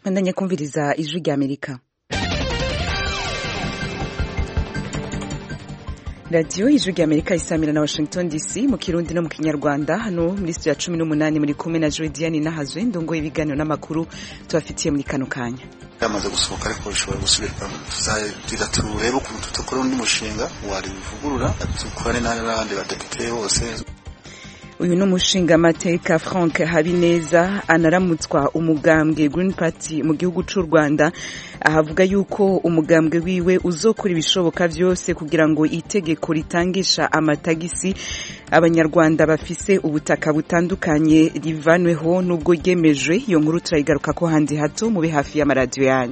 bandanya kumviriza ijwi rya amerika radiyo ijwi rya amerika isamira na washington dc mu kirundi no mu kinyarwanda hano muri studio ya cumi n'umunani muri kumwe na jodiane nahazwe ndongo ibiganiro n'amakuru tubafitiye muri kano kanya yamaze gusohoka ariko bishobora gusubirwamo tuzagira turebe ukuntu tudakora undi mushinga warivugurura dukorane n'abandi badepite bose uyu ni umushingamateka frank habineza anaramutswa umugambwe green party mu gihugu cy'u rwanda ahavuga yuko umugambwe wiwe uzokora ibishoboka byose kugira ngo itegeko ritangisha amatagisi abanyarwanda bafise ubutaka butandukanye rivanweho n'ubwo ryemejwe iyo nkuru turayigaruka ko handi hato mube hafi y'amaradiyo yanyu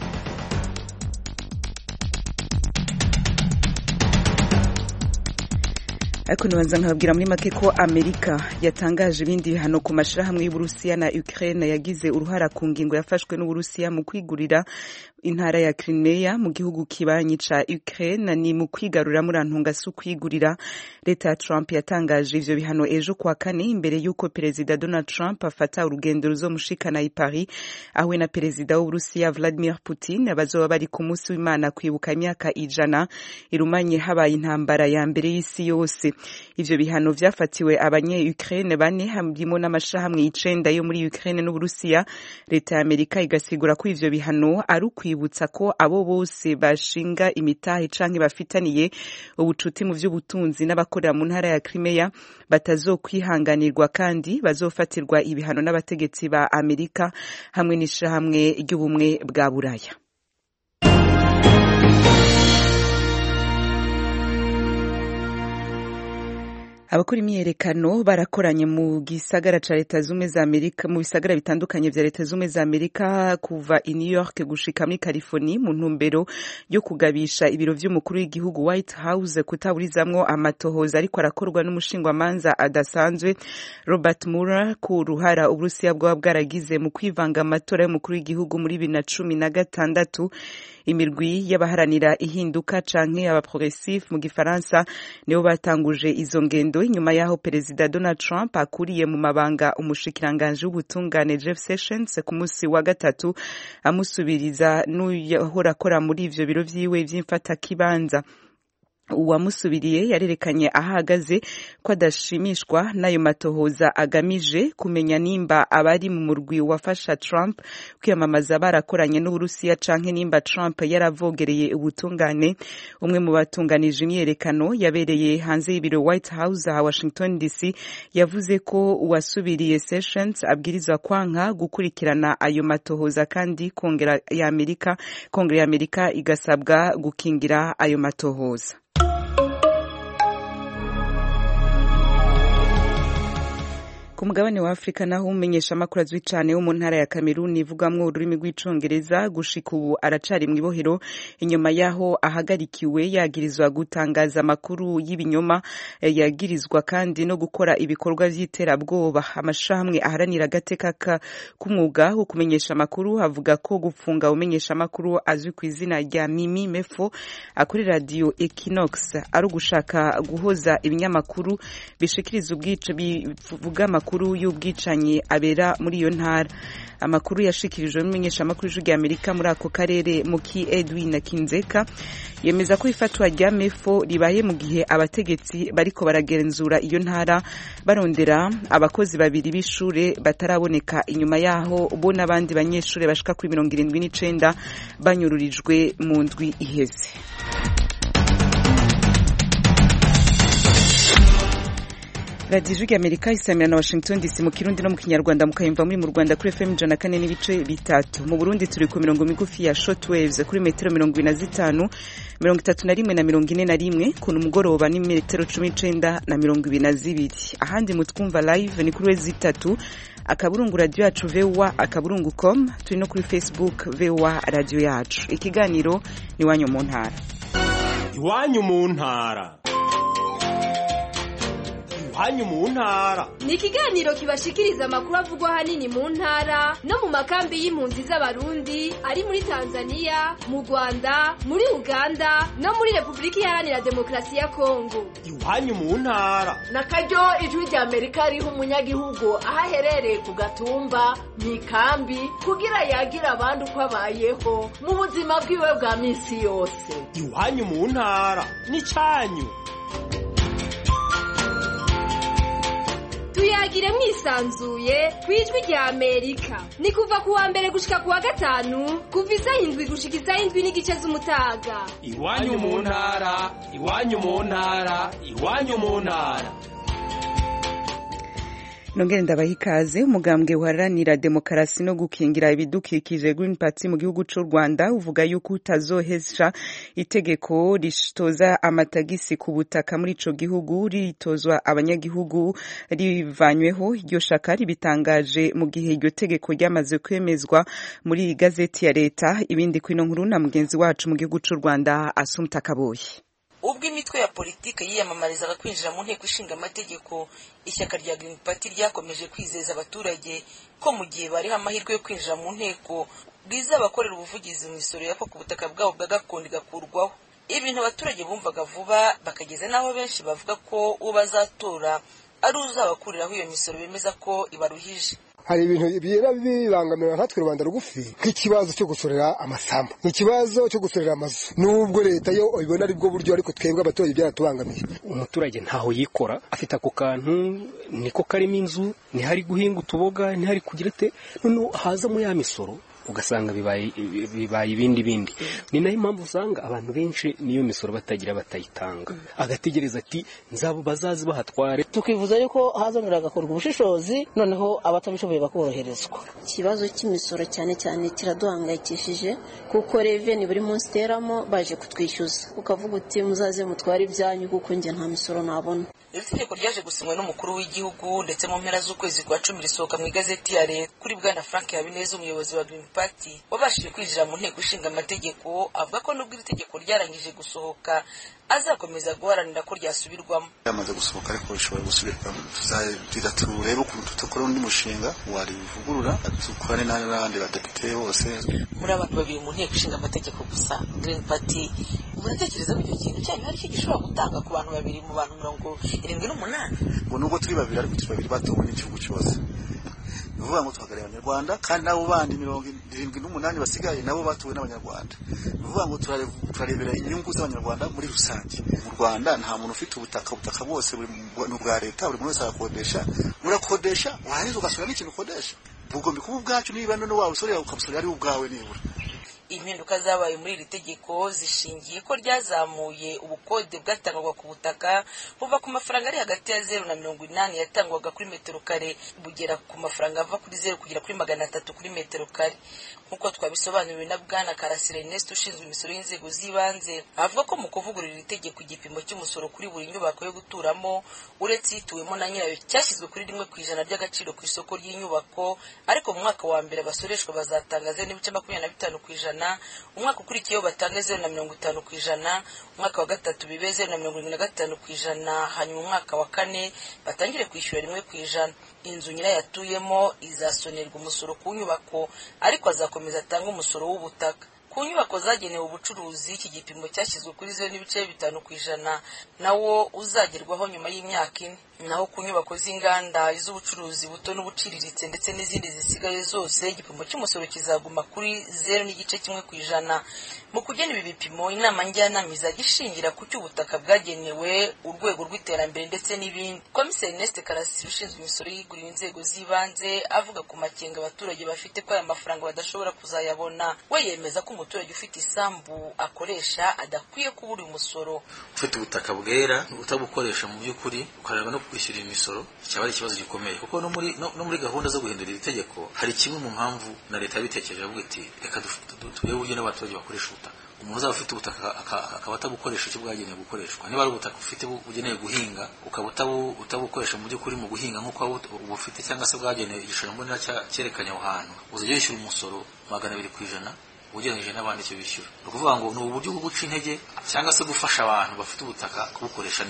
ariko ntibanza nkababwira muri make ko amerika yatangaje ibindi bihano ku mashyirahamwe y'uburusiya na ukraine yagize uruhara ku ngingo yafashwe n'uburusiya mu kwigurira intara ya Crimea mu gihugu kibanyi ca Ukraine ni mu kwigarura murantunga si ukwigurira leta ya Trump yatangaje ivyo bihano ejo kwa kane imbere y'uko perezida Donald Trump afata urugendo ruzomushikana i Paris ahuye na perezida w'Uburusiya Vladimir Putin bazoba bari ku munsi w'Imana kwibuka imyaka ijana irumanye habaye intambara ya mbere y'isi yose ivyo bihano vyafatiwe abanye Ukraine bane harimo n'amashirahamwe icenda yo muri Ukraine n'Uburusiya leta ya Amerika igasigura ko ivyo bihano ari kwibutsa ko abo bose bashinga imitahe canke bafitaniye ubucuti mu vy'ubutunzi n'abakorera mu ntara ya Crimea batazokwihanganirwa kandi bazofatirwa ibihano n'abategetsi ba Amerika hamwe n'ishirahamwe ry'ubumwe bwa Buraya abakora imyiyerekano barakoranye mu gisagara ca leta zumwe za amerika mu bisagara bitandukanye vya leta zumwe za amerika kuva i new york gushika muri california mu ntumbero yo kugabisha ibiro vy'umukuru w'igihugu white house kutaburizamwo amatohoza ariko arakorwa n'umushingwamanza adasanzwe robert mueller ku ruhara uburusiya bwaba bwaragize mu kwivanga amatora y'umukuru w'igihugu muri bibiri na cumi na gatandatu imirwi y'abaharanira ihinduka canke abaprogressif mu gifaransa nibo batanguje izo ngendo nyuma yaho perezida Donald Trump akuriye mu mabanga umushikiranganje w'ubutungane Jeff Sessions ku munsi wa gatatu amusubiriza n'uyahora akora muri ivyo biro vyiwe vy'imfatakibanza uwamusubiriye yarerekanye ahagaze ko adashimishwa n'ayo matohoza agamije kumenya nimba abari mu murwi wafasha Trump kwiyamamaza barakoranye n'Uburusiya canke nimba Trump yaravogereye ubutungane umwe mu batunganije imyerekano yabereye hanze y'ibiro White House ha Washington DC yavuze ko uwasubiriye Sessions abwirizwa kwanka gukurikirana ayo matohoza kandi kongera ya Amerika kongere ya Amerika igasabwa gukingira ayo matohoza ku mugabane wa afurika naho umenyesha amakuru azwi cyane wo mu ntara ya kameruni ivugamwo ururimi rw'icongereza gushika ubu aracari mu ibohero inyuma yaho ahagarikiwe yagirizwa gutangaza amakuru y'ibinyoma yagirizwa kandi no gukora ibikorwa vy'iterabwoba amashirahamwe aharanira agateka k'umwuga wo kumenyesha amakuru avuga ko gufunga umenyesha amakuru azwi ku izina rya mimi mefo akuri radio equinox ari ugushaka guhoza ibinyamakuru bishikiriza ubwice bivuga amakuru amakuru y'ubwicanyi abera muri iyo ntara amakuru yashikirijwe n'umumenyeshamakuru w'ijwi rya amerika muri ako karere muki edwin kinzeka yemeza ko ifatwa rya mefo ribaye mu gihe abategetsi bariko baragenzura iyo ntara barondera abakozi babiri b'ishure bataraboneka inyuma yaho bo n'abandi banyeshure bashika kuri mirongo irindwi n'icenda banyururijwe mu ndwi iheze radiyo ijwi amerika isamira na washington dc mu kirundi no mu kinyarwanda mukayumva muri mu rwanda kuri fm ijana kane n'ibice bitatu mu burundi turi ku mirongo migufi ya short waves kuri metero mirongo ine na zitanu mirongo itatu na rimwe na mirongo ine na rimwe ku mugoroba ni metero cumi n'icenda na mirongo ibiri na zibiri ahandi mutwumva live ni kuri wezi itatu akaburungu radiyo yacu voa akaburungu com turi no kuri facebook voa radiyo yacu ikiganiro ni iwanyu mu ntara iwanyu mu ntara iwanyu mu ntara ni ikiganiro kibashikiriza amakuru avugwa ahanini mu ntara no mu makambi y'impunzi z'abarundi ari muri tanzania mu rwanda muri uganda no muri repubulika iharanira demokarasi ya kongo iwanyu mu ntara na karyo ijwi rya amerika riha umunyagihugu aho aherereye ku gatumba mu ikambi kugira yagira abandi uko abayeho mu buzima bwiwe bwa minsi yose iwanyu mu ntara n'icyanyu tuyagire mwisanzuye ku ijwi rya amerika ni kuva ku wa mbere gushika ku wa gatanu kuva isaha indwi gushika isaha indwi n'igice z'umutaga iwanyu mu ntara iwanyu mu ntara iwanyu mu ntara nongere ndabaha ikaze umugambwe uharanira demokarasi no gukingira ibidukikije Green Party mu gihugu c'u Rwanda uvuga yuko utazohesha itegeko ritoza amatagisi ku butaka muri ico gihugu ritozwa abanyagihugu rivanyweho iryo shaka ribitangaje mu gihe iryo tegeko ryamaze kwemezwa muri gazeti ya leta ibindi kwino nkuru na mugenzi wacu mu gihugu c'u Rwanda Asumta Kaboyi ubwo imitwe ya politiki yiyamamarizaga kwinjira mu nteko ishinga amategeko ishyaka rya Green Party ryakomeje kwizeza abaturage ko mu gihe bariho amahirwe yo kwinjira mu nteko bwizabakorera ubuvugizi mu misoro yako ku butaka bwabo bwa gakondo igakurwaho ibintu abaturage bumvaga vuba bakageza n'aho benshi bavuga ko uwo bazatora ari uzabakuriraho iyo misoro bemeza ko ibaruhije hari ibintu bigera bibangamira nkatwe rubanda rugufi nk'ikibazo cyo gusorera amasambu ikibazo cyo gusorera amazu nubwo leta yo ibona ari bwo buryo ariko twebwe abaturage byaratubangamiye umuturage ntaho yikora afite ako kantu niko karimo inzu ntihari guhinga utuboga ntihari kugira ate noneho hazamo ya misoro ugasanga bibaye bibaye ibindi bindi ni nayo impamvu usanga abantu benshi niyo misoro batagira batayitanga agategereza ati nzabo bazazi bahatware tukivuza yuko hazongera hagakorwa ubushishozi noneho abatabishoboye bakoroherezwa ikibazo cy'imisoro cyane cyane kiraduhangayikishije kuko reveni buri munsi iteramo baje kutwishyuza ukavuga uti muzaze mutware ibyanyu kuko njye nta misoro nabona iri tegeko ryaje gusinywa n'umukuru w'igihugu ndetse mu mpera z'ukwezi kwa cumi risohoka mu igazeti ya leta kuri bwana frank habineza umuyobozi wa green party wabashije kwinjira mu nteko ishinga amategeko avuga ko nubwo iri tegeko ryarangije gusohoka azakomeza guharanira ko ryasubirwamo yamaze gusohoka ariko bishobora gusubirwamo tuzagira turebe ukuntu tudakora undi mushinga warivugurura dukorane n'abandi badepite bose muri abantu babiri mu nteko ishinga amategeko gusa green party muratekereza ko icyo kintu cyanyu hari icyo gishobora gutanga ku bantu babiri mu bantu mirongo irindwi n'umunani ngo nubwo turi babiri ariko turi babiri batowe n'igihugu cyose ni ukuvuga ngo tuhagarariye abanyarwanda kandi nabo bandi mirongo irindwi n'umunani basigaye nabo batowe n'abanyarwanda ni ukuvuga ngo turarebera inyungu z'abanyarwanda muri rusange mu rwanda nta muntu ufite ubutaka ubutaka bwose ni ubwa leta buri muntu wese arakodesha murakodesha warangiza ugasura n'ikintu ukodesha bugomba kuba ubwacu niba none waba usorera ukabusorera ari ubwawe nibura impinduka zabaye muri iri tegeko zishingiye ko ryazamuye ubukode bwatangwaga ku butaka buva ku mafaranga ari hagati ya zeru na mirongo inani yatangwaga kuri metero kare bugera ku mafaranga ava kuri zeru kugera kuri magana atatu kuri metero kare nk'uko twabisobanuriwe na bwana karasira ernest ushinzwe imisoro y'inzego z'ibanze avuga ko mu kuvugurura iri tegeko igipimo cy'umusoro kuri buri nyubako yo guturamo uretse ituwemo na nyirayo cyashyizwe kuri rimwe ku ijana ry'agaciro ku isoko ry'inyubako ariko mu mwaka wa mbere abasoreshwa bazatanga zeru n'ibice makumyabiri na bitanu ku ijana umwaka ukurikiyeho batange zeru na mirongo itanu ku ijana umwaka wa gatatu bibe zeru na mirongo irindwi na gatanu ku ijana hanyuma umwaka wa kane batangire kwishyura rimwe ku ijana inzu nyirayo atuyemo izasonerwa umusoro ku nyubako ariko azakomeza atange umusoro w'ubutaka ku nyubako zagenewe ubucuruzi iki gipimo cyashyizwe kuri zeru n'ibice bitanu ku ijana nawo uzagerwaho nyuma y'imyaka ine naho ku nyubako z'inganda iz'ubucuruzi buto n'ubuciriritse ndetse n'izindi zisigaye zose igipimo cy'umusoro kizaguma kuri zeru n'igice kimwe ku ijana mu kugena ibi bipimo inama njyanama izajya ishingira ku cy'ubutaka bwagenewe urwego rw'iterambere ndetse n'ibindi komiseri Ernest karasisi ushinzwe imisoro yiguriwe inzego z'ibanze avuga ku makenga abaturage bafite ko aya mafaranga badashobora kuzayabona we yemeza ko umuturage ufite isambu akoresha adakwiye kubura umusoro ufite ubutaka bwera utabukoresha mu by'ukuri ukareba no kwishyura imisoro cyaba ari ikibazo gikomeye kuko no muri no, no muri gahunda zo guhindura iri tegeko hari kimwe mu mpamvu na leta yabitekereje avuga iti reka turebe uburyo n'abaturage bakoresha ubutaka umuntu uzaba ufite ubutaka akaba atabukoresha icyo bwagenewe gukoreshwa niba ari ubutaka ufite bugenewe guhinga ukaba utabukoresha mu by'ukuri mu guhinga nk'uko uba ufite cyangwa se bwagenewe igishushanyo mbonera cyerekanye aho hantu uzajya wishyura umusoro magana abiri ku ijana ugereranyije n'abandi icyo bishyura ni ukuvuga ngo ni uburyo bwo guca intege cyangwa se gufasha abantu bafite ubutaka kubukoresha neza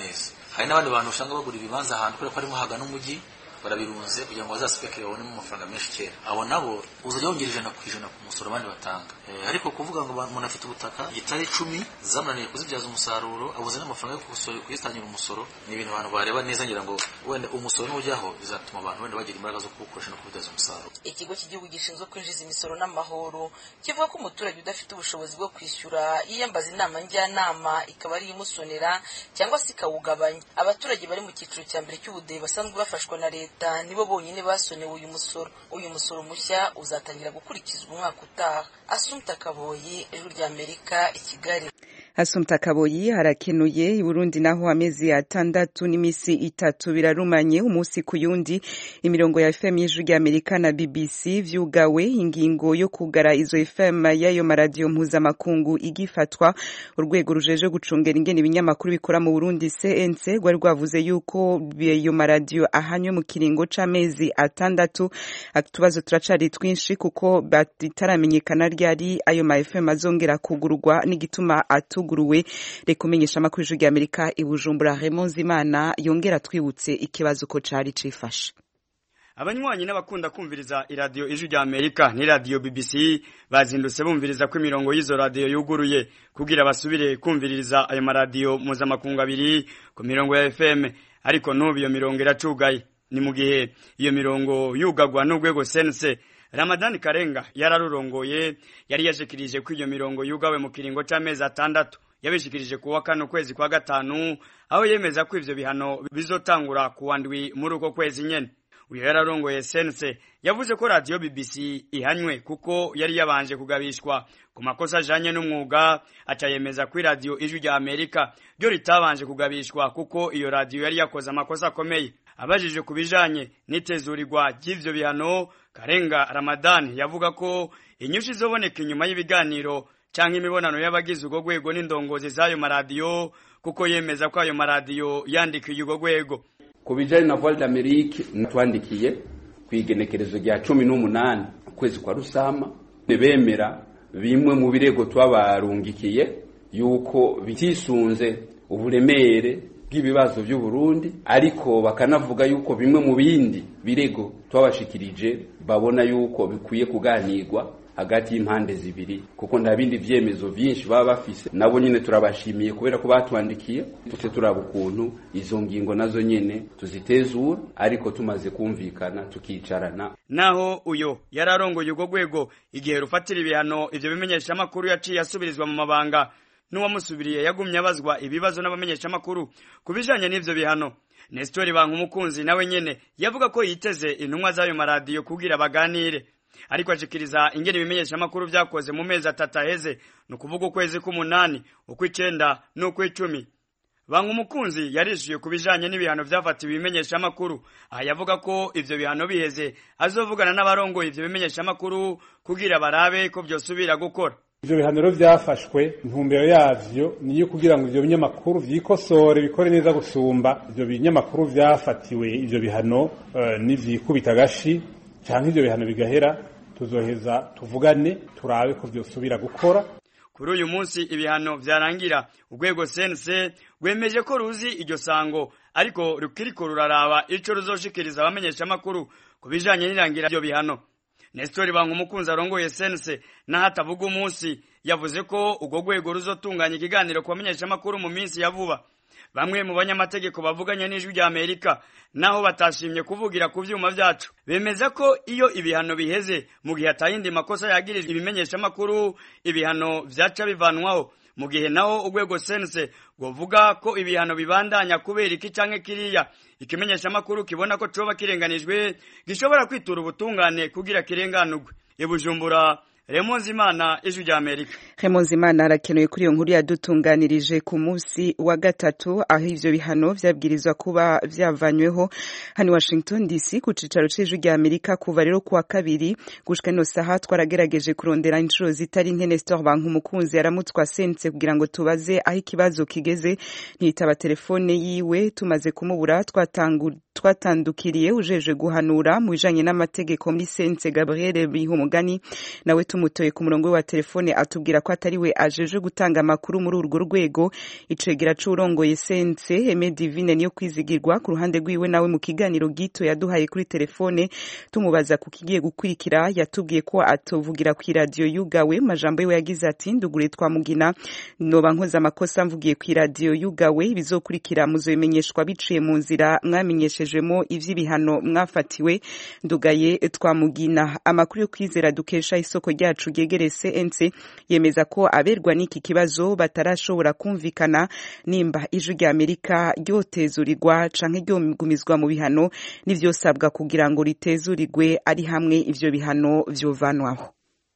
hari n'abandi bantu usanga bagura ibibanza ahantu kubera ko harimo hagana umujyi barabirunze kugira ngo bazaspekere babonemo amafaranga menshi kera abo nabo uzajya wongera ijana ku ijana ku musoro abandi batanga Eh, ariko kuvuga ngo umuntu afite ubutaka gitari icumi zamunaniye kuzibyaza umusaruro abuze n'amafaranga yo kuwusoro- kuyitangira umusoro ni ibintu abantu bareba neza ngira ngo wenda umusoro nujyaho bizatuma abantu wenda bagira imbaraga zo kuwukoresha no kubibyaza umusaruro ikigo cy'igihugu gishinzwe kwinjiza imisoro n'amahoro kivuga ko umuturage udafite ubushobozi bwo kwishyura yiyambaza inama njyanama ikaba ari imusonera cyangwa se ikawugabanya abaturage bari mu cyiciro cya mbere cy'ubudehe basanzwe bafashwa na leta nibo bonyine basonewe uyu musoro uyu musoro mushya uzatangira gukurikizwa umwaka utaha asumta kaboyi ijwi rya amerika i kigali Asumta Kaboyi harakenuye i Burundi naho amezi atandatu n'imisi itatu birarumanye umunsi ku yundi imirongo ya FM y'ijwi rya Amerika na BBC vyugawe ingingo yo kugara izo FM y'ayo maradiyo mpuzamakungu igifatwa urwego rujeje gucungera ingene ibinyamakuru bikora mu Burundi CNC rwari rwavuze yuko ayo maradiyo ahanywe mu kiringo c'amezi atandatu utubazo turacari twinshi kuko bitaramenyekana ryari ayo ma FM azongera kugurwa n'igituma atuguruwe reka umenyesha amakuru y'ijwi rya Amerika i Bujumbura Raymond Zimana yongera twibutse ikibazo ko cari cifashe abanywanyi n'abakunda kumviriza iradiyo ijwi rya amerika n'iradiyo bbc bazindutse bumviriza ko imirongo y'izo radiyo yuguruye kugira basubire kumviriza ayo maradiyo mpuzamakungu abiri ku mirongo ya fm ariko n'ubu iyo mirongo iracugaye ni mu gihe iyo mirongo yugagwa n'urwego sense ramadani karenga yararurongoye yari yashikirije ko iyo mirongo yugawe mu kiringo c'amezi atandatu yabishikirije ku wa kane ukwezi kwa gatanu aho yemeza ko ivyo bihano bizotangura ku wa ndwi muri uko kwezi nyene uyu yararongoye sense yavuze ko radiyo bbc ihanywe kuko yari yabanje kugabishwa ku makosa ajanye n'umwuga aca yemeza ko iradiyo ijwi rya amerika ryo ritabanje kugabishwa kuko iyo radiyo yari yakoze amakosa akomeye abajije ku bijanye n'itezurirwa ry'ivyo bihano karenga ramadani yavuga ko inyinshi izoboneka inyuma y'ibiganiro canke imibonano y'abagize urwo rwego n'indongozi z'ayo maradiyo kuko yemeza ko ayo maradiyo yandikiye urwo rwego ku bijyanye na voile d'amerique natwandikiye ku igenekerezo rya cumi n'umunani ukwezi kwa rusama bemera bimwe mu birego twabarungikiye yuko bitisunze uburemere bw'ibibazo by'u Burundi ariko bakanavuga yuko bimwe mu bindi birego twabashikirije babona yuko bikwiye kuganirwa hagati y'impande zibiri kuko nta bindi vyemezo vyinshi baba bafise nabo nyene turabashimiye kubera ko batwandikiye tute turaba ukuntu izo ngingo nazo nyene tuzitezura ariko tumaze kumvikana tukicarana naho uyo yararongoye urwo rwego igihe rufatira ibihano ivyo bimenyesha amakuru yaciye asubirizwa mu mabanga n'uwamusubiriye yagumye abazwa ibibazo n'abamenyesha amakuru ku bijanye n'ivyo bihano Nestor Bankumukunzi nawe nyene yavuga ko yiteze intumwa z'ayo maradiyo kugira baganire ariko ashikiriza ingene ibimenyesha amakuru vyakoze mu mezi atatu aheze ni ukuvuga ukwezi k'umunani ukw'icenda n'ukw'icumi banga umukunzi yarishyuye ku bijanye n'ibihano vyafatiwe ibimenyesha amakuru aha yavuga ko ivyo bihano biheze azovugana n'abarongoye ivyo bimenyesha amakuru kugira barabe ko vyosubira gukora ivyo bihano rero vyafashwe intumbero yavyo niyo kugira ngo ivyo binyamakuru vyikosore bikore neza gusumba ivyo binyamakuru vyafatiwe ivyo bihano uh, nivyikubita agashi canke ivyo bihano bigahera tuzoheza tuvugane turabe ko vyosubira gukora kuri uyu munsi ibihano vyarangira urwego sense rwemeje ko ruzi iryo sango ariko rukiriko ruraraba ico ruzoshikiriza abamenyesha amakuru ku bijanye n'irangira ivyo bihano Nestor Banga umukunzi arongoye sense naho atavuga umunsi yavuze ko urwo rwego ruzotunganya ikiganiro ku bamenyesha amakuru mu minsi ya vuba bamwe mu banyamategeko bavuganye n'ijwi rya Amerika naho batashimye kuvugira ku vyuma vyacu bemeza ko iyo ibihano biheze mu gihe atayindi makosa yagirijwe ibimenyesha amakuru ibihano vyaca bivanwaho mu gihe naho urwego sense rwovuga ko ibihano bibandanya kubera iki canke kiriya ikimenyesha amakuru kibona ko coba kirenganijwe gishobora kwitura ubutungane kugira kirenganurwe ibujumbura Remonzimana ijwi rya Amerika Remonzimana arakenuye kuri iyo nkuru yadutunganirije ku munsi wa gatatu aho ivyo bihano vyabwirizwa kuba vyavanyweho hano Washington DC ku cicaro c'ijwi rya Amerika kuva rero kuwa kabiri gushika ino saha twaragerageje kurondera inshuro zitari nke Nestor Banka umukunzi yaramutswa sense kugira ngo tubaze aho ikibazo kigeze ntitaba telefone yiwe tumaze kumubura twatangu twatandukiriye ujeje guhanura mu bijanye n'amategeko muri sense gabriel bihumugani nawe tumutoye ku murongo we wa telefone atubwira ko atari we ajeje gutanga amakuru muri urwo rwego icegera c'urongoye sense eme divine niyo kwizigirwa ku ruhande rwiwe nawe mu kiganiro gito yaduhaye kuri telefone tumubaza ku kigiye gukurikira yatubwiye ko atovugira ku iradiyo yugawe majambo yiwe yagize ati ndugure twamugina noba nkoze amakosa mvugiye ku iradiyo yugawe ibizokurikira muzobimenyeshwa biciye mu nzira mwamenyeshejemo ivy'ibihano mwafatiwe ndugaye twamugina amakuru yo kwizera dukesha isoko ryacu ryegereye CNC yemeza ko aberwa n'iki kibazo batarashobora kumvikana nimba ijwi rya Amerika ryotezurirwa canke ryogumizwa mu bihano n'ivyosabwa kugira ngo ritezurirwe ari hamwe ivyo bihano vyovanwaho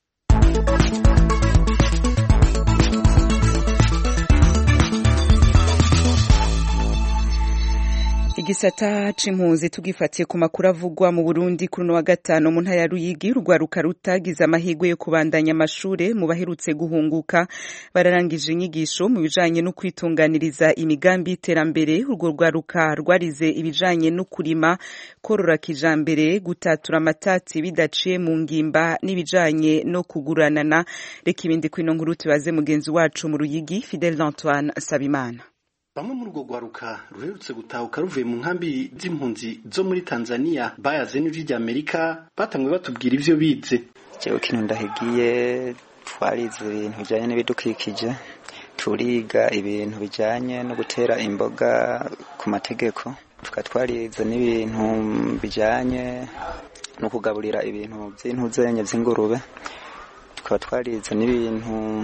igisata c'impunzi tugifatiye ku makuru avugwa mu Burundi kuri wa gatano mu ntara ya Ruyigi urwaruka rutagize amahirwe yo kubandanya amashure mu baherutse guhunguka bararangije inyigisho mu bijanye no kwitunganiriza imigambi y'iterambere urwo rwaruka rwarize ibijanye no kurima korora kijambere gutatura amatati bidaciye mu ngimba n'ibijanye no kuguranana reka ibindi kwino nkuru tubaze mugenzi wacu mu Ruyigi Fidel Antoine Sabimana bamwe muri urwo rwaruka ruherutse gutahuka ruvuye mu nkambi z'impunzi zo muri tanzania bayaze n'ijwi rya amerika batanzwe batubwira ivyo bize jewe kino ndahigiye twarize ibintu bijanye n'ibidukikije turiga ibintu bijanye no gutera imboga ku mategeko tukaba twarize n'ibintu bijanye no kugaburira ibintu vy'intuzenye vy'ingurube tukaba twarize n'ibintu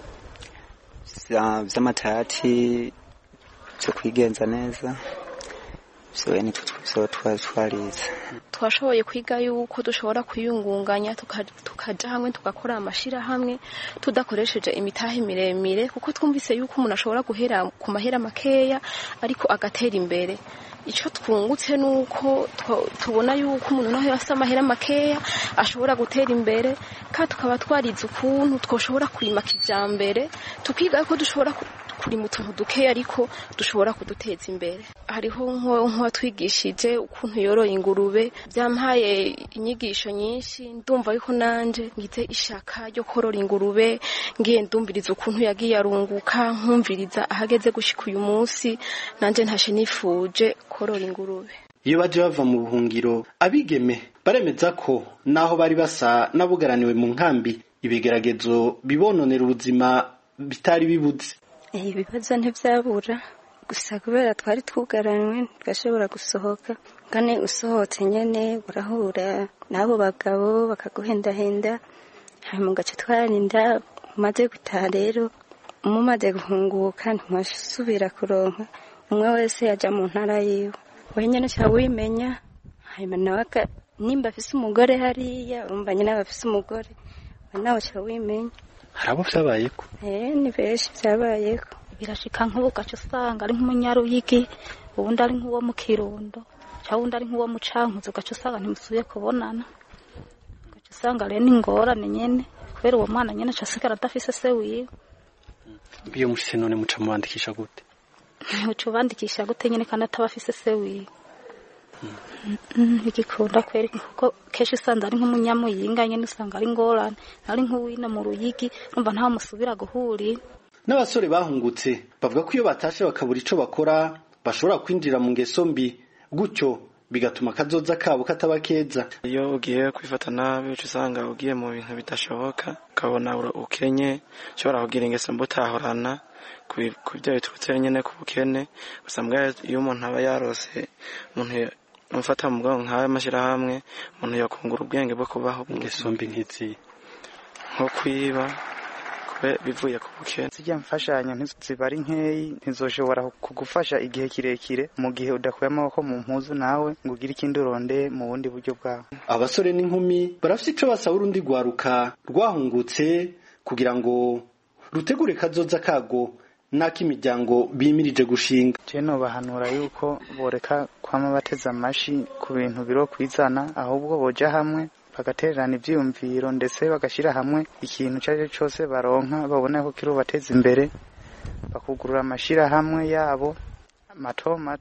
vy'amatati byo kwigenza neza byo nitwo twarize twashoboye kwiga yuko dushobora kwiyungunganya tukaja hamwe tugakora amashirahamwe tudakoresheje imitahe miremire kuko twumvise yuko umuntu ashobora guhera ku mahera makeya ariko agatera imbere icyo twungutse ni uko tubona yuko umuntu naho afite amahera makeya ashobora gutera imbere kandi tukaba twarize ukuntu twashobora kurima kijyambere tukiga ko dushobora kurima utuntu dukeya ariko dushobora kuduteza imbere hariho nk'uwatwigishije ukuntu yoroye ingurube byampaye inyigisho nyinshi ndumva yuko nanje ngize ishaka ryo korora ingurube ngiye ndumviriza ukuntu yagiye arunguka nkumviriza ahageze gushika uyu munsi nanje ntashe nifuje korora ingurube iyo baje bava mu buhungiro abigeme baremeza ko naho bari basa n'abugaraniwe mu nkambi ibigeragezo bibononera ubuzima bitari bibuze ibibazo ntibyabura gusa kubera twari twugaranywe twashobora gusohoka kandi usohotse nyine urahura n'abo bagabo bakaguhendahenda hanyuma ugaca twarinda umaze gutaha rero umumaze guhunguka ntimusubira kuronka umwe wese yajya mu ntara yiwe wenyine cyangwa wimenya hanyuma nawe nimba afise umugore hariya urumva nyine aba afise umugore nawe cyangwa wimenya hari abo byabayeko eh ni benshi byabayeko birashika nk'ubu ugaca usanga ari nk'umunyaruyigi ubundi ari nk'uwo mu kirundo cyangwa undi ari nk'uwo mu cankuzo ugaca usanga ntimusubiye kubonana ugaca usanga rero ni ingorane nyene kubera uwo mwana nyene aca asigara adafise se wiwe iyo mushise none muca mubandikisha gute uca ubandikisha gute nyene kandi ataba afise se wiwe bigikunda kweri kuko kenshi usanga ari nk'umunyamuyinga nyene usanga ari ingorane ari nk'uwino mu ruyigi numva ntawe musubira guhurira n'abasore bahungutse bavuga ko iyo batashe bakabura ico bakora bashobora kwinjira mu ngeso mbi gutyo bigatuma akazoza kabo kataba keza iyo ugiye kwifata nabi uca usanga ugiye mu bintu bidashoboka ukabona ukenye ushobora kugira ingeso mbi utahorana ku byo biturutse nyine ku bukene gusa mbwa iyo umuntu aba yarose umuntu umufata mu bwonko nk'ayo mashyirahamwe umuntu yakungura ubwenge bwo kubaho ingeso mbi nk'izi nko kwiba bivuye ku bukene zijya mfashanyo ziba ari nkeyi ntizoshobora kugufasha igihe kirekire mu gihe udakuye amaboko mu mpuzu nawe ngo ugire ikindi uronde mu bundi buryo bwawe abasore n'inkumi barafite ico basaba urundi rwaruka rwahungutse kugira ngo rutegure kazoza kago n'ak'imiryango bimirije gushinga je nobahanura yuko boreka kwama bateze amashi ku bintu biro kwizana ahubwo boja hamwe bagatererana ivyiyumviro ndetse bagashyira hamwe ikintu icyo ari cyo cyose baronka babona ko kiri bubateza imbere bakugurura amashyirahamwe yabo mato mato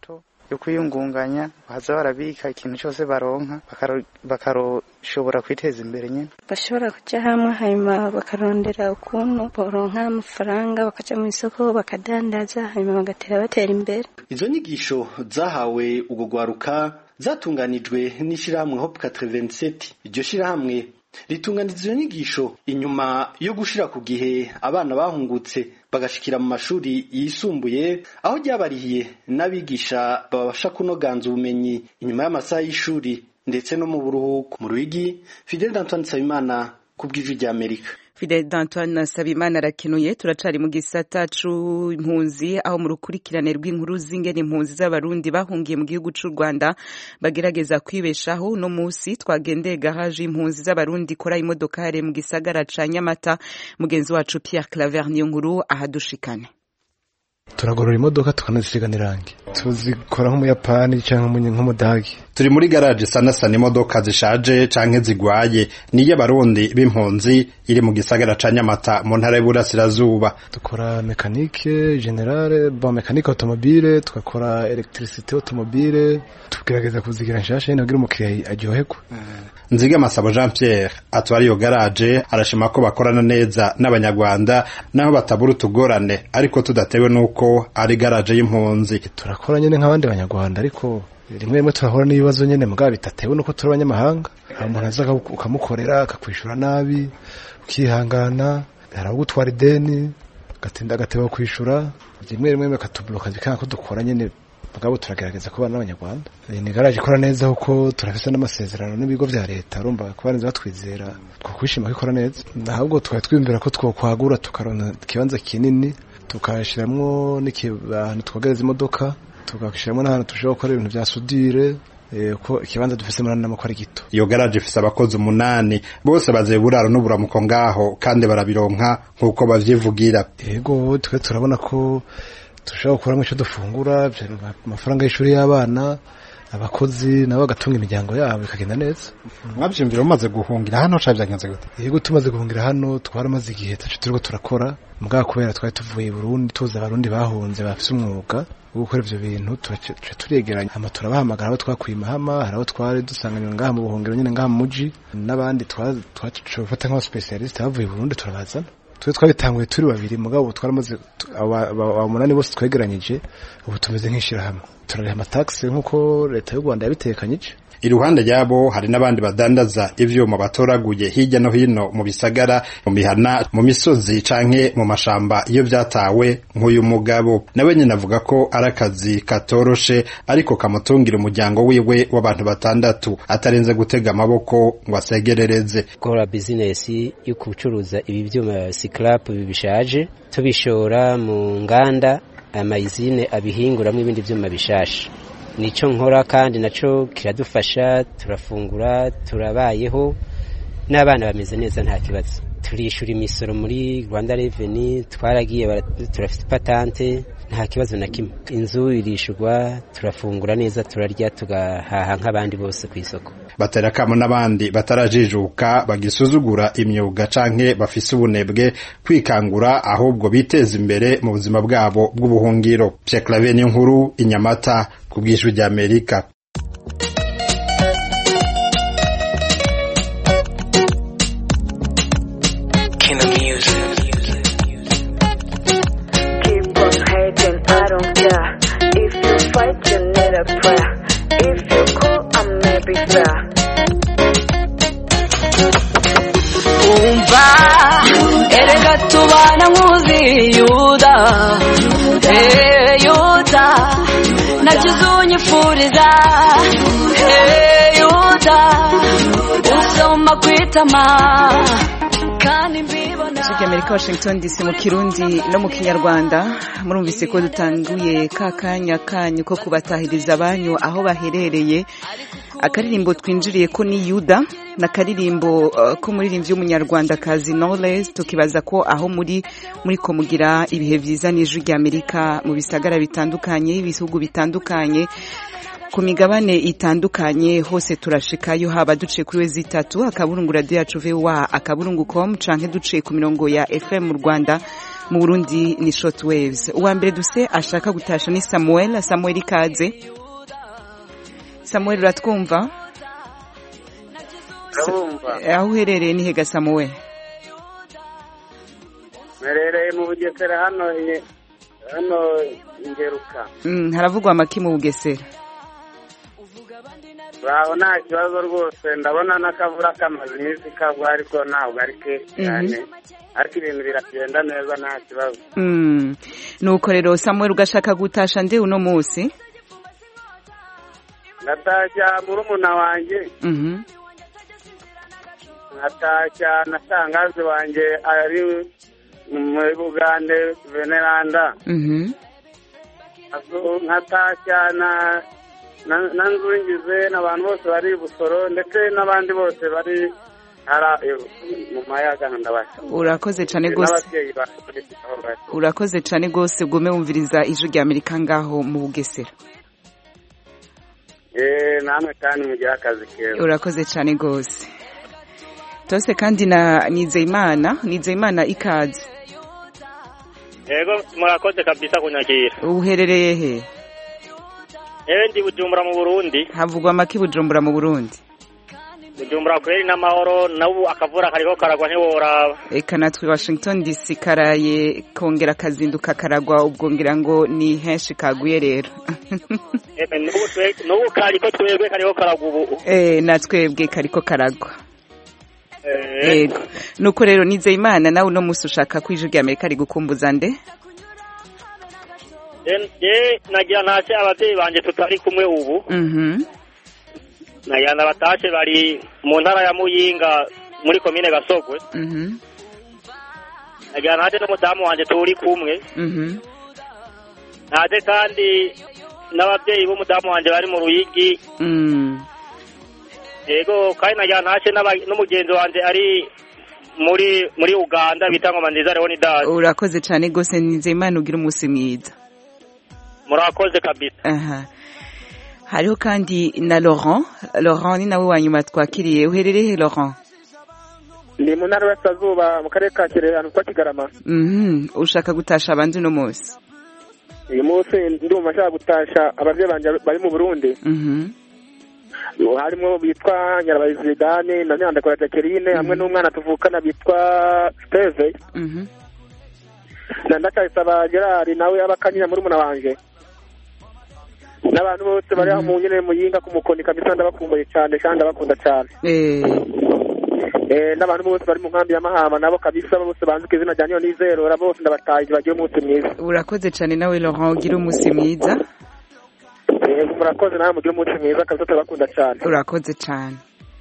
yo kwiyungunganya baza barabika ikintu cyose baronka bakaroshobora kwiteza imbere nyine bashobora kujya hamwe hanyuma bakarondera ukuntu boronka amafaranga bakaja mu isoko bakadandaza hanyuma bagatera batera imbere izo nyigisho zahawe ubwo gwaruka zatunganijwe n'ishyirahamwe hope 87 iryo shyirahamwe ritunganiza izo nyigisho inyuma yo gushira ku gihe abana bahungutse bagashikira mu mashuri yisumbuye aho ryabarihiye n'abigisha babasha kunoganza ubumenyi inyuma y'amasaha y'ishuri ndetse no mu buruhuko mu rwigi fidel d'antoine nsabimana ku bw'ijwi ry'amerika Fidel d'Antoine Sabimana arakenuye turacari mu gisata c'impunzi aho mu rukurikirane rw'inkuru z'ingene impunzi z'abarundi bahungiye mu gihugu c'u Rwanda bagerageza kwibeshaho no musi twagendeye gahaje impunzi z'abarundi ikora imodokare mu gisagara ca Nyamata mugenzi wacu Pierre Claver niyo nkuru ahadushikane turagorora imodoka tukanazisiga n'irangi tuzikora nk'umuyapani cyangwa nk'umudagi turi muri garaje sanasana imodoka zishaje canke zigwaye niyo abarundi b'impunzi iri mu gisagara ca nyamata mu ntara y'uburasirazuba dukora mekanike generale bon mekanike automobile tugakora electricité automobile tugerageza kuzigira nshasha nyine kugira umukiriya aryoherwe nziga masabo jean pierre atwara iyo garaje arashima ko bakorana neza n'abanyarwanda naho batabura utugorane ariko tudatewe n'uko ari garaje y'impunzi turakora nyine nk'abandi banyarwanda ariko rimwe rimwe turahura n'ibibazo nyine mugabo bitatewe nuko turi abanyamahanga hari umuntu aza ukamukorera akakwishura nabi ukihangana hari abo gutwara ideni agatinda agateba kwishura rimwe rimwe bakatuburoka bikanga ko dukora nyine mugabo turagerageza kubana n'abanyarwanda ni garaje ikora neza kuko turafise n'amasezerano n'ibigo vya leta urumva ko barinze batwizera twakwishima ko ikora neza ahubwo twari twiyumvira ko twokwagura tukaronka ikibanza kinini tukashiramwo n'ahantu twogereza imodoka tugashyiramo n'ahantu dushobora gukora ibintu bya sudire ko ikibanza dufise muri ko ari gito iyo garaje ifise abakozi umunani bose bazeye buraro n'uburamuko ngaho kandi barabironka nk'uko bavyivugira yego twe turabona ko dushobora gukuramo icyo dufungura amafaranga y'ishuri y'abana abakozi nabo bagatunga imiryango yabo bikagenda neza mwabyumvira mumaze guhungira hano cyangwa byagenze gute yego tumaze guhungira hano twaramaze igihe tacu turiko turakora mugabo kubera twari tuvuye i Burundi tuzi abarundi bahunze bafise umwuga wo gukora ivyo bintu tuca turegeranya hama turabahamagara abo twakuye mahama hari abo twari dusanganywe ngaha mu buhungiro nyine ngaha mu muji n'abandi twafata nk'abaspecialiste bavuye i Burundi turabazana twe twabitanguye turi babiri mugabo twaramaze umunani bose twegeranyije ubu tumeze nk'ishirahamwe turariha amataxi nk'uko leta y'u Rwanda yabitekanyije iruhande yabo hari n'abandi badandaza ivyuma batoraguye hirya no hino mu bisagara mu mihana mu misozi canke mu mashamba iyo vyatawe nk'uyu mugabo nawe nyine avuga ko ari akazi katoroshe ariko kamutungira umuryango wiwe w'abantu batandatu atarenze gutega amaboko ngo asegerereze gukora bizinesi yo gucuruza ibi vyuma scrap bishaje tubishora mu nganda amayizine abihinguramwo ibindi vyuma bishasha nico nkora kandi naco kiradufasha turafungura turabayeho n'abana bameze neza nta kibazo turishura imisoro muri Rwanda Revenue twaragiye turafite patante nta kibazo na kimwe inzu irishurwa turafungura neza turarya tugahaha nk'abandi bose ku isoko batera kamo n'abandi batarajijuka bagisuzugura imyuga canke bafise ubunebwe kwikangura ahubwo biteza imbere mu buzima bwabo bw'ubuhungiro Pierre Claver nkuru inyamata ku bw'ijwi rya Amerika umva erega tubana nkuzi yuda eh yuda nagize unyifuriza eh yuda usoma kwitama kandi mbibona ijwi ry'amerika washington dc mu kirundi no mu kinyarwanda murumvise ko dutanguye ka kanya kanyu ko kubatahiriza abanyu aho baherereye akaririmbo twinjiriye ko ni yuda na karirimbo uh, ko muririmbyi w'umunyarwandakazi knowless tukibaza ko aho muri muri ko mugira ibihe vyiza n'ijwi ry'amerika mu bisagara bitandukanye ibihugu bitandukanye ku migabane itandukanye hose turashikayo haba duciye kuri we zitatu akaburungu radio yacu voa akaburungu com canke duciye ku mirongo ya fm mu rwanda mu burundi ni short waves uwa mbere duse ashaka gutasha ni samuel samuel ikaze samuel uratwumva ndabumva Eh, aho uherereye ni hega samuel mperereye mu bugesera hano nye- hano ingeruka Mm, haravugwa amaki mu bugesera baho nta kibazo rwose ndabona n'akavura kamaze iminsi kagwa ariko ntabwo ari kenshi cyane ariko ibintu biragenda neza nta kibazo Mm, nuko rero samuel ugashaka gutasha nde uno munsi ndatashya murumuna wanjye Mhm. nkatashya na shangazi wanjye ari muri bugande veneranda Mhm. Azu- nkatashya na na na nzungize n'abantu bose bari i busoro ndetse n'abandi bose bari hara mu mayaga ndabasha urakoze cyane rwose n'ababyeyi banjye aho bari urakoze cyane rwose gume wumviriza ijwi rya amerika ngaho mu bugesera Eh, namwe kandi mugire akazi keza urakoze cyane rwose tose kandi na nizeyimana nizeyimana ikaze yego murakoze kabisa kunyakira uherereye he yewe ndi bujumbura mu burundi havugwa amaki bujumbura mu burundi bujumbura kweri n'amahoro nabu akavura kariko karagwa ntiworaba eka natwe washington dc karaye kongera kazinduka karagwa ubwo ngira ngo ni henshi kaguye rero Eme, n'ubu twe- n'ubu kariko twebwe kariko karagwa ubu eh natwebwe kariko karagwa Eh, yego nuko rero nizeyimana nawe uno munsi ushaka ko ijwi rya amerika rigukumbuza nde je- je nagira ntashe abavyeyi banje tutari kumwe ubu mhm nagira ndabatashe bari mu ntara ya muyinga muri komine gasogwe mhm nagira ntashe n'umudamu wanje turi kumwe mhm ntaje kandi n'abavyeyi b'umudamu wanje bari mu ruyigi mm yego kandi nagira ntashe n'aba- n'umugenzi wanje ari muri muri uganda bita ngoma nziza leonidas urakoze cyane rwose nizeyimana ugira umunsi mwiza murakoze kabisa aha hariho kandi na laurent laurent ni nawe wa nyuma twakiriye uherereye he laurent ni mu ntara y'Iburasirazuba mu karere ka kirehe ahantu kwa kigarama mhm ushaka gutasha abandi uno munsi uyu munsi ndumva nshaka gutasha ababyeyi banjye bari mu burundi mhm harimo bitwa nyirabahizi zidane na nyandakora jacqueline hamwe n'umwana tuvukana bitwa steve mhm na ndacayisaba gerard nawe abakanyira muri muna wanje n'abantu bose bari aho mu nyene muyinga ku mukoni kabisa ndabakumbuye cyane kandi ndabakunda cyane eh Eh, n'abantu bose bari mu nkambi ya mahama nabo kabisa bose banzi ku izina rya niyo nizerora bose ndabataye bagiye umunsi mwiza urakoze cyane nawe laurent ugira umunsi mwiza Eh, murakoze nawe mugire umunsi mwiza kabisa turabakunda cyane urakoze cyane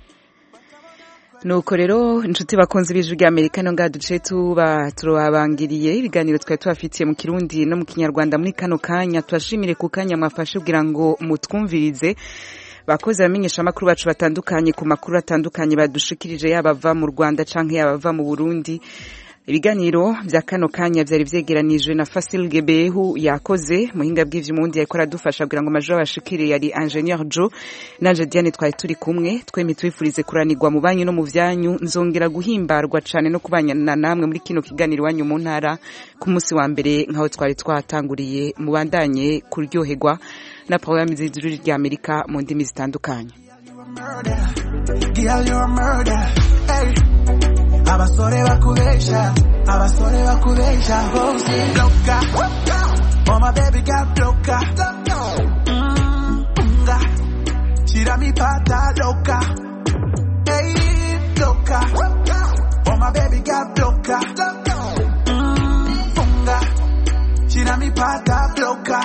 nuko rero inshuti bakunze b'ijwi rya amerika no ngaha duce tuba turabangiriye ibiganiro twari tubafitiye mu kirundi no mu kinyarwanda muri kano kanya tubashimire ku kanya mwafashe kugira ngo mutwumvirize bakozi abamenyesha amakuru bacu batandukanye ku makuru atandukanye badushikirije yaba ava mu rwanda canke yaba ava mu burundi ibiganiro bya kano kanya byari vyegeranijwe na Fasil Gebehu yakoze muhinga bw'ivyumundi yariko aradufasha kugira ngo amajwi abashikire yari Ingenieur Joe nanje Diane twari turi kumwe twemye twifurize kuranirwa mu banyu no mu vyanyu nzongera guhimbarwa cane no kubanyana namwe muri kino kiganiro iwanyu mu ntara ku munsi wa mbere nkaho twari twatanguriye mubandanye kuryoherwa na programme z'ijuru rya Amerika mu ndimi zitandukanye Girl, you're a murder. Hey. Abasore bakubesha, abasore bakubesha, bose loka. Oh my baby got loka. Mm, nga. Shira mi pata loka. Hey, loka. Oh my baby got loka. Mm, nga. Shira mi pata loka.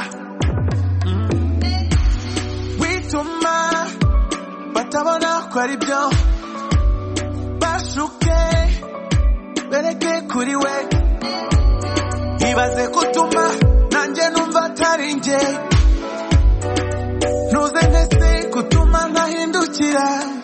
Wituma batabona ko ari byo bashuke bereke kuri we ibaze kutuma nanjye numva atari njye ntuze ntese kutuma nkahindukira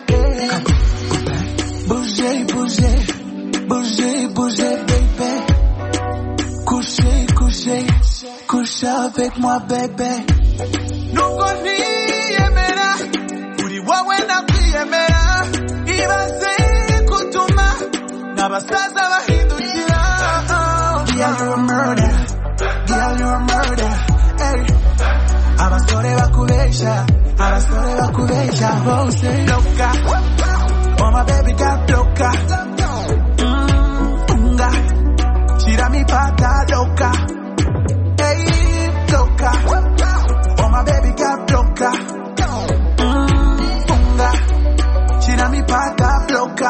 buje buje buje buje bebe couche couche couche avec moi bebe nubwo ntiyemera uri wowe nakwiyemera ibaze kutuma n'abasaza bahindukira Girl, you're a murder. Girl, you're a murder. Hey. abasore bakubesha aba abasore bakubesha bose loka oh my baby got loka Mm, funga shira mipaka loka hey loka oh my baby got loka Mm, funga shira mipaka loka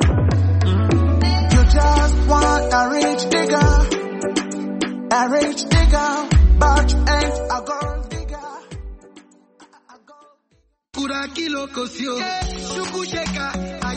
you just want a rich nigga a rich nigga but you ain't a gold Kura kilo kosio, shukusheka,